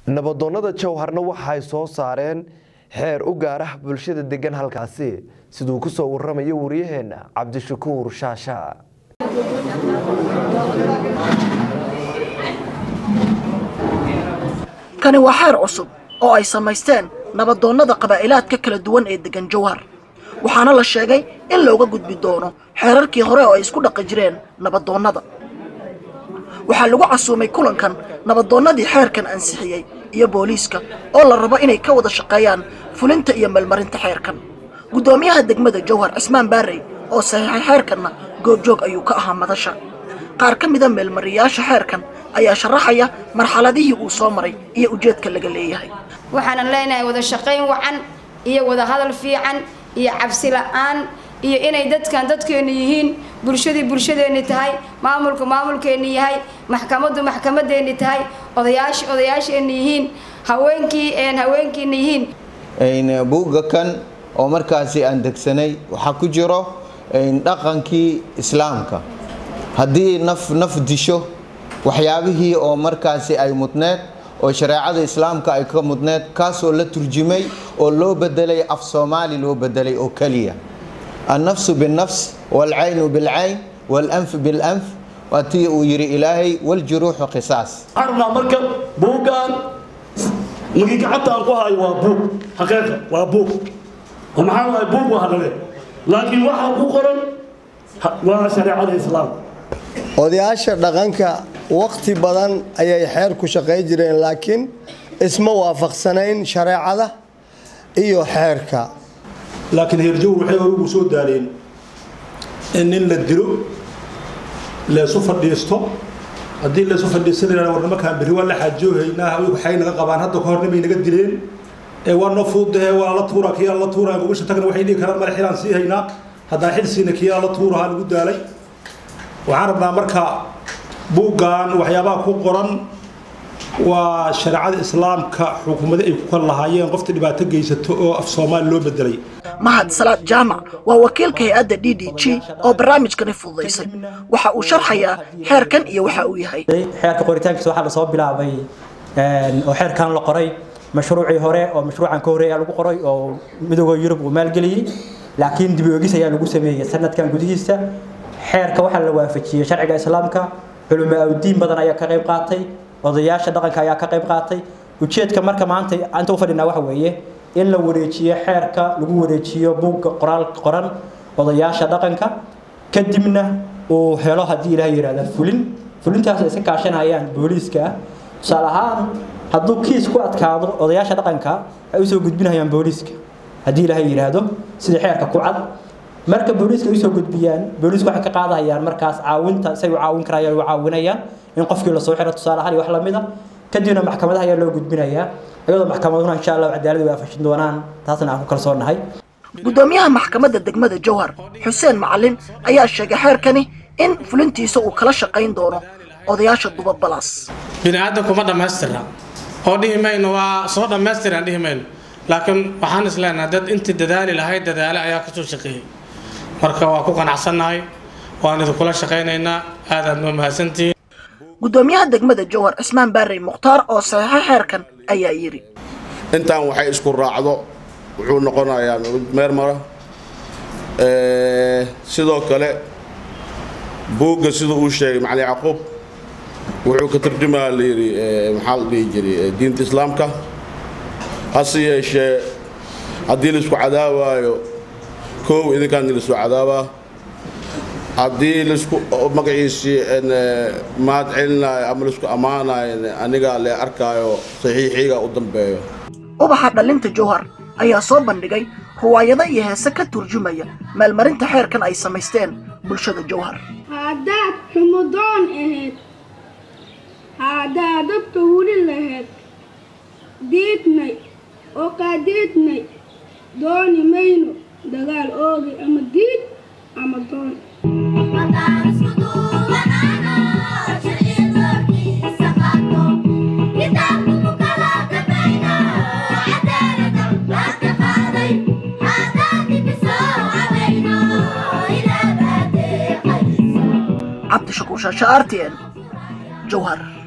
nabadoonnada jowharna waxay soo saareen xeer u gaarah bulshada degan halkaasi siduu ku soo waramayo wariyaheenna cabdishakuur shaasha kani waa xeer cusub oo ay samaysteen nabadoonnada qabaa'ilaadka kala duwan ee degan jowhar waxaana la sheegay in looga gudbi doono xeerarkii hore oo ay isku dhaqi jireen nabadoonnada waxaa lagu casuumay kulankan nabadoonnadii xeerkan ansixiyey iyo booliiska oo la rabo inay ka wada shaqeeyaan fulinta iyo meelmarinta xeerkan guddoomiyaha degmada jowhar cismaan baarey oo saxiixay xeerkanna goobjoog ayuu ka ahaa madasha qaar ka mida meelmariyaasha xeerkan ayaa sharaxaya marxaladihii uu soo maray iyo ujeedka laga leeyahay waxaanan leenahay wada shaqayn wacan iyo wada hadal fiican iyo cabsi la-aan iyo inay dadkan dadkeennu yihiin bulshadii bulshadeenni tahay maamulku maamulkeenni yahay maxkamaddu maxkamadeenni tahay odayaash odayaasheenni yihiin haweenkii een haweenkiina yihiin buugga kan oo markaasi aan degsanay waxaa ku jiro dhaqankii islaamka haddii naf naf disho waxyaabihii oo markaasi ay mudneed oo shareecada islaamka ay ka mudneed kaasoo la turjumay oo loo bedelay af soomaali loo bedelay oo keliya annafsu binnafs waalcaynu bilcayn waalanf bilanf waa tii uu yidhi ilaahay waljuruuxu qisaas waxaan rabnaa marka buuggan magii gacanta aan ku hayo waa buug xaqiiqa waa buug oo maxaa waay buug waa hadhale laakiin waxaa ku qoran waa shareecada islaamka odayaasha dhaqanka waqti badan ayay xeer ku shaqay jireen laakiin isma waafaqsanayn shareecada iyo xeerka laakiin heerjowr waxay ugu soo daaleen in nin la dilo leesu fadhiisto haddii leesu fadhiisanayna war nimankaan berri waa la xaajoohaynaa waxay naga qabaan hadda kahor nimay naga dileen ee waa noo fuudahe waa la tuuraa kiyaa la tuuraa gobasha tagna waxay dhihi karaan male xilaan sii haynaa haddaan xil siina kiyaa la tuurahaa lagu daalay waxaan rabnaa marka buuggan waxyaabaha ku qoran waa shareecada islaamka xukuumada ay ku kala lahaayeen qofta dhibaato geysato oo af soomaali loo bedelay mahad salaad jaamac waa wakiilka hay-adda d d g oo barnaamijkani fududaysay waxa uu sharxayaa xeerkan iyo waxa uu yahay xeerka qoritaankiisa waxaa lasoo bilaabay oo xeerkan la qoray mashruucii hore oo mashruucan ka horeeya lagu qoray oo midooda yurub uu maalgeliyey laakiin dib oogis ayaa lagu sameeyey sanadkan gudihiisa xeerka waxaa la waafajiyey sharciga islaamka culimo awdiin badan ayaa ka qayb qaatay odayaasha dhaqanka ayaa ka qayb qaatay ujeedka marka maanta inta u fadhinaa waxa weeye in la wareejiyo xeerka lagu wareejiyo buugga qoraal qoran odayaasha dhaqanka kadibna uu helo haddii ilaah yidhahda fulin fulintaas iska kaashanayaan booliiska ah tusaale ahaan hadduu kiis ku adkaado odayaasha dhaqanka ay usoo gudbinayaan booliiska haddii ilaahay yidhaahdo sida xeerka ku cad marka booliiska ay usoo gudbiyaan booliisku waxay ka qaadahayaan markaas caawinta say u caawin karayaan u caawinayaan in qofkii lasoo xiro tusaale ahaan iyo wax lamid a kadibna maxkamadaha ayaa loo gudbinayaa iyadoo maxkamaduna insha allah cadaalad way afashin doonaan taasna aan ku kalsoonahay guddoomiyaha maxkamadda degmada jowhar xuseen macalin ayaa sheegay xeerkani in fulintiisa uu kala shaqayn doono odayaasha duba balas bini'aadanku ma dhammaystira oo dhihi mayno waa soo dhammaystiran dhihi mayno laakiin waxaan isleenahay dad intii dadaali lahayd dadaale ayaa kasoo shaqeeyey marka waa ku qanacsannahay waan idinkula shaqaynaynaa aadaad noo mahadsantihiin guddoomiyaha degmada jowhar cismaan baarey mukhtaar oo saxiixay xeerkan ayaa yidhi intaan waxay isku raacdo wuxuu noqonayaa mid meer mara sidoo kale buugga sida uu sheegay macali yacquub wuxuu ka tarjumaa la yidhi maxaa la dhihi jiray diinta islaamka hase yeeshee haddii laisku cadaawaayo koow idinkaan laisku cadaabaa haddii laisku magaciisii mahad celinayo ama laisku ammaanayo anigaa le arkaayo saxiixiga u dambeeyo ubaxa dhallinta jowhar ayaa soo bandhigay ruwaayado iyo heese ka turjumaya maalmarinta xeerkan ay samaysteen bulshada jowhar haddaad xumudoon ahayd haddaad dadka wuli lahayd diidnay oo qaadiidnay dooni mayno dagaal oogi ama diid ama doon cabdishakuur shaasha r t n jowhar